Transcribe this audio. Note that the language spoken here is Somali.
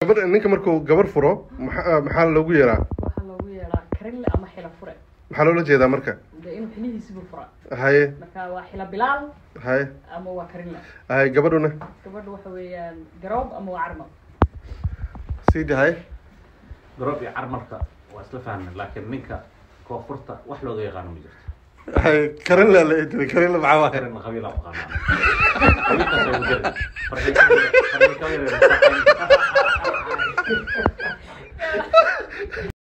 gabadh ninka markuu gabar furo maxa- maxaa loogu yeeraa waxaa loogu yeedhaa karinle ama xila fure maxaa loola jeedaa marka de inuu xilihiisibu fura haye marka waa xila bilaal haye ama waa karinle haye gabadhuna gabadha waxa weeyaan garoob ama waa carmal sidi haye garoob iyo carmarka waa isla fahmeen laakiin ninka koonfurta wax looga yaqaano ma jirto haye karin la la idiri karin la maxaa waaye karin qabiila u qaanaa qabiilkaas ay u jiri farxii ka yar- farxii ka yar-